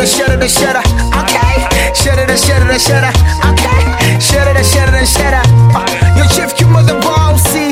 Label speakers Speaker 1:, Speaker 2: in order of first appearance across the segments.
Speaker 1: the shudder the shudder. Okay. Shudder the shudder the shudder. Okay. Shudder the shudder the shudder. Uh, Your chief you mother bossy.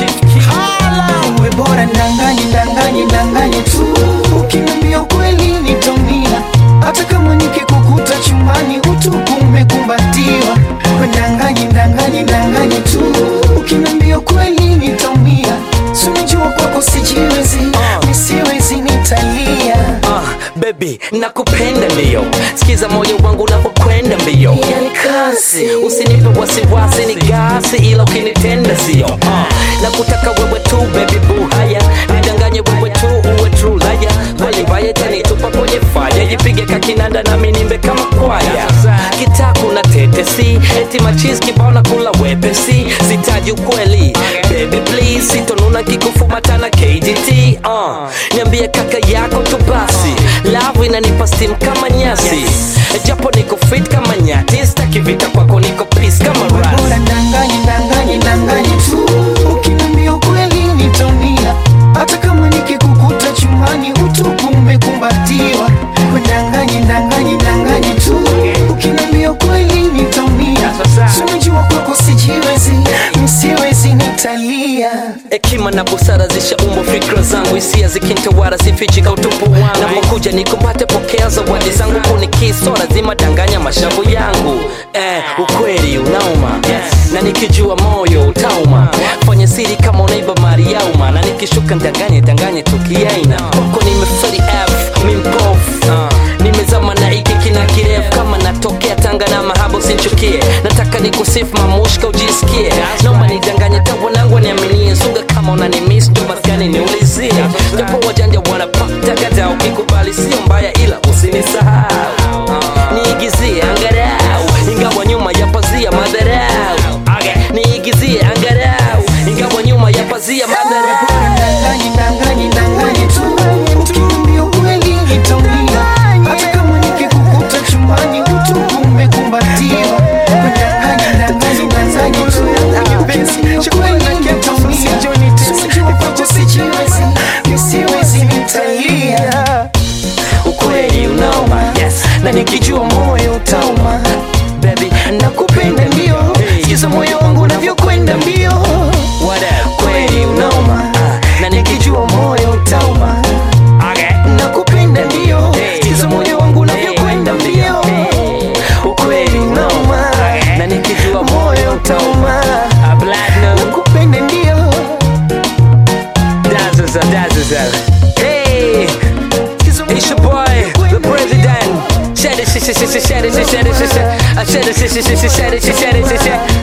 Speaker 1: Hala. We bora ndanganye ndanganye ndanganye tu. Ukiniambia kweli nitaumia. Hata kama nikikukuta chumbani utupu umekumbatiwa. We ndanganye ndanganye ndanganye tu. Ukiniambia kweli nitaumia. Si unajua kwako sijiwezi. Nisiwezi nitalia.
Speaker 2: Ah, baby nakupenda ndio sikiza moyo wangu unapokwenda mbio
Speaker 1: Yani kasi.
Speaker 2: usinipe wasiwasi ni gasi ila ukinitenda sio ah, nakutaka wewe tu baby boo haya nidanganye wewe tu uwe true laya kweli mbaya tanitupa kwenye faya jipige kakinanda nami nimbe kama kwaya kitaku na tetesi eti machis kibao na kula wepesi sitaji ukweli baby please sitonuna kikufumatana KDT uh. niambie kaka yako tu basi love inanipa steam kama nyasi japo niko fit kama nyati staki vita kwako niko peace kama
Speaker 1: Bora
Speaker 2: ras
Speaker 1: ndanganye ndanganye ndanganye tu ukiniambia ukweli nitaumia hata kama nikikukuta chumbani utupu umekumbatiwa We ndanganye ndanganye ndanganye tu ukiniambia ukweli nitaumia Si unajua kwako sijiwezi msiwezi nitalia
Speaker 2: hekima na busara zishaumbwa fikra zangu hisia zikintawara sifichika utupu wangu napokuja nikumbate pokea zawadi zangu kunikisora lazima danganya mashavu yangu eh, ukweli unauma na nikijua moyo utauma fanya siri kama unaiba mali yauma na nikishuka ndanganye danganye tukiaina kwako nimeferi f mimpof nimezama na iki kina kirefu kama natokea tanga na mahaba usinchukie nataka nikusifu mamushka ujisikie naomba nidanganye tawanangu niaminie sunga kama unanimis ndo maskani niulizie japo wajanja wanapatagada ukikubali sio mbaya ila usinisahau niigizie angarau ingawa nyuma ya pazia madharau niigizie angarau ingawa nyuma ya pazia madharau
Speaker 1: Ndanganye ndanganye ndanganye tu ukiniambia ukweli nitaumia hata kama nikikukuta chumbani utupu umekumbatiwa We ndanganye ndanganye ndanganye tu ukiniambia ukweli nitaumia Sijua kwako sijiwezi nisiwezi nitalia
Speaker 2: ukweli unauma yes. na nikijua
Speaker 1: moyo utauma
Speaker 2: baby
Speaker 1: nakupenda ndio sikiza moyo wangu unavyokwenda mbio
Speaker 2: what up
Speaker 1: kweli unauma
Speaker 2: na nikijua
Speaker 1: moyo utauma nakupenda ndio sikiza moyo wangu unavyokwenda mbio ukweli unauma
Speaker 2: na nikijua
Speaker 1: moyo utauma
Speaker 2: a platinum
Speaker 1: nakupenda ndio
Speaker 2: dazzles up dazzles up hey it's your boy the president Shed it, shed it, shed it, shed it, shed it, shed it, shed it, shed it, shed it, shed it, shed it, shed it, shed it,